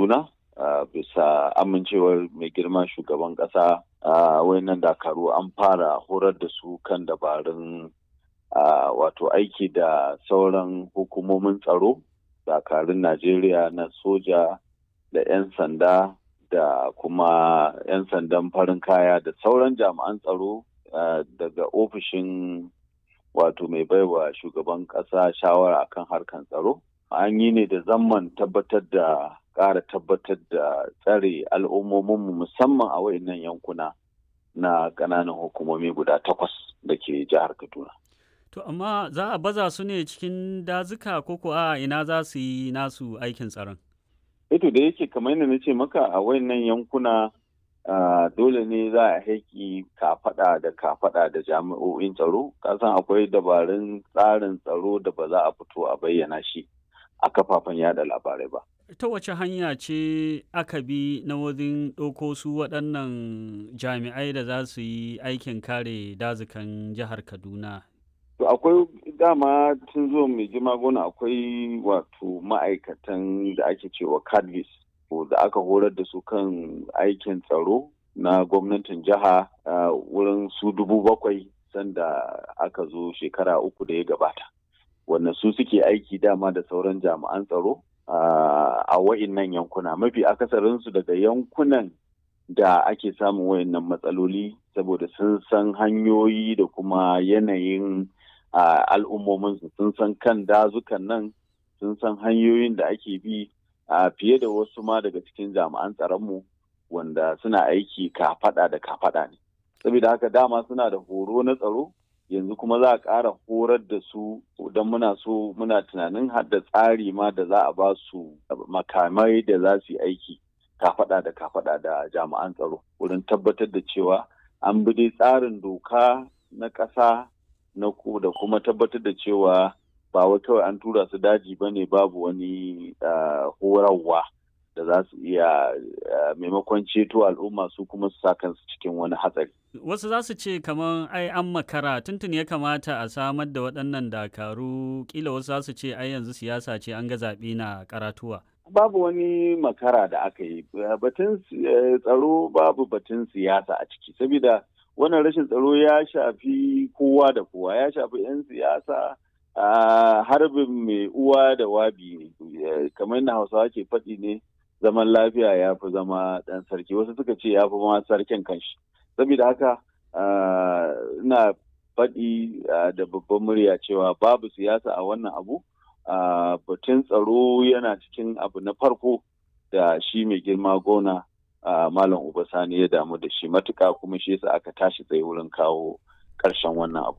kaduna bisa amincewar mai girma shugaban ƙasa wayannan dakaru an fara horar da su kan dabarun wato aiki da sauran hukumomin tsaro dakarun najeriya na soja da 'yan sanda da kuma 'yan sandan farin kaya da sauran jami'an tsaro daga ofishin wato mai baiwa shugaban ƙasa shawara akan harkan tsaro an yi ne da zaman tabbatar da ƙara tabbatar da tsare al'ummominmu musamman a wayannan yankuna na ƙananan hukumomi guda takwas da ke jihar kaduna To amma za a baza su ne cikin dazuka ko ko a ina za su yi nasu aikin tsaron? Ito da yake kamar yadda na ce maka a wayannan yankuna dole ne za a haiki kafaɗa da kafaɗa da jami'o'in tsaro kasan akwai dabarun tsarin tsaro da ba za a fito a bayyana shi a kafafen yada labarai ba. Ta wace hanya ce aka bi na wajen ɗauko su waɗannan jami'ai da za su yi aikin kare dazukan jihar Kaduna To akwai dama tun zo mai jima gona akwai wato ma'aikatan da ake cewa cadvis da aka horar da su kan aikin tsaro na gwamnatin jiha wurin su dubu bakwai sanda aka zo shekara uku da ya gabata. Wannan su suke aiki dama da sauran jami'an tsaro a wa'innan yankuna mafi akasarinsu daga yankunan da ake samun wayannan matsaloli saboda sun san hanyoyi da kuma yanayin al'ummominsu sun san kan dazukan nan sun san hanyoyin da ake bi a fiye da wasu ma daga cikin jami'an tsaronmu wanda suna aiki kafaɗa da kafaɗa ne saboda haka dama suna da horo na tsaro yanzu kuma za a ƙara horar da su don muna so muna tunanin har da tsari ma da za a ba su makamai da za su yi aiki kafaɗa da kafaɗa da jami'an tsaro wurin tabbatar da cewa an bi dai tsarin doka na ƙasa na ku da kuma tabbatar da cewa ba wai kawai an tura su daji ba ne babu wani horarwa da za su iya maimakon ceto al'umma su kuma su sa kansu cikin wani hatsari. Wasu za su ce kamar ai an makara tuntun ya kamata a samar da waɗannan dakaru kila wasu za su ce ai yanzu siyasa ce an ga zaɓe na karatuwa. Babu wani makara da aka yi batun tsaro babu batun siyasa a ciki saboda wannan rashin tsaro ya shafi kowa da kowa ya shafi 'yan siyasa a harbin mai uwa da wabi ne kamar na hausawa ke faɗi ne zaman lafiya ya fi zama ɗan sarki wasu suka ce ya fi ma sarkin kanshi saboda haka ina faɗi da babban murya cewa babu siyasa a wannan abu batun tsaro yana cikin abu na farko da shi mai girma gona Uh, Malam Uba Sani ya damu da shi matuka kuma shi yasa aka tashi tsaye wurin kawo ƙarshen wannan abu.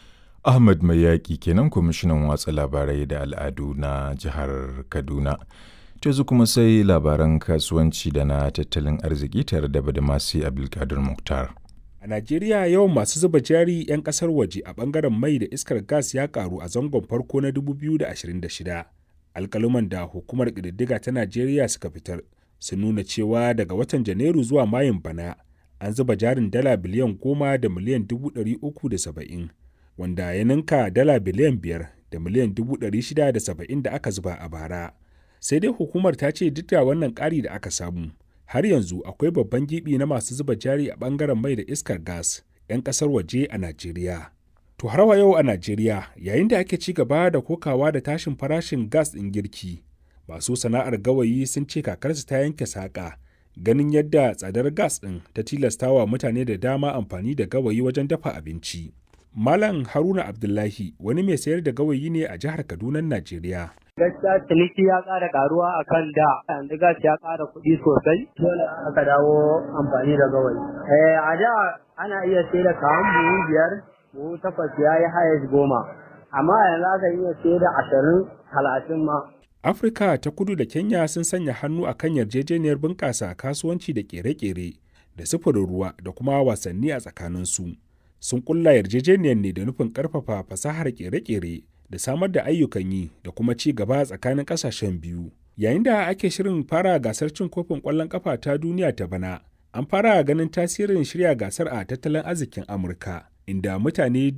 Ahmad Mai Yaƙi kenan kwamishinan watsa labarai da al'adu na jihar Kaduna. Tezu kuma sai labaran kasuwanci da na tattalin arziki tare da Badamasi Abdulkadir Muktar. A Najeriya yawan masu zuba jari 'yan ƙasar waje a ɓangaren mai da iskar gas ya ƙaru a zangon farko na 2026. Alƙaluman da hukumar ƙididdiga ta Najeriya suka fitar sun nuna cewa daga watan janairu zuwa mayun bana an zuba jarin dala biliyan goma da miliyan dubu ɗari uku da saba'in wanda ya ninka dala biliyan biyar da miliyan dubu ɗari shida da saba'in da aka zuba a bara sai dai hukumar ta ce duk da wannan ƙari da aka samu har yanzu akwai babban gibi na masu zuba jari a ɓangaren mai da iskar gas 'yan ƙasar waje a najeriya to har wa yau a najeriya yayin da ake ci gaba da kokawa da tashin farashin gas ɗin girki masu sana'ar gawayi sun ce kakarsu ta yanke saƙa ganin yadda tsadar gas ɗin ta tilastawa mutane da dama amfani da gawayi wajen dafa abinci. Malam Haruna Abdullahi wani mai sayar da gawayi ne a jihar Kaduna, Najeriya. Gaskiya ciniki ya ƙara ƙaruwa a kan da yanzu gas ya ƙara kuɗi sosai dole aka dawo amfani da gawayi. a da ana iya sai da kawan buhu biyar buhu takwas ya yi hayas goma amma yanzu aka iya sai da ashirin talatin ma Afirka ta kudu da Kenya sun sanya hannu a kan yarjejeniyar bunƙasa kasuwanci da ƙere-ƙere da sufurin ruwa da kuma wasanni a tsakaninsu. Sun ƙulla yarjejeniyar ne da nufin ƙarfafa fasahar ƙere-ƙere da samar da ayyukan yi da kuma ci gaba tsakanin ƙasashen biyu. Yayin da ake shirin fara gasar cin kofin ƙwallon ƙafa ta duniya ta bana, an fara ganin tasirin shirya gasar a tattalin arzikin Amurka, inda mutane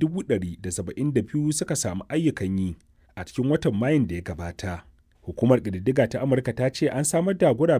172 suka samu ayyukan yi a cikin watan Mayun da ya gabata. Hukumar ƙididdiga ta Amurka ta ce an samar da guraben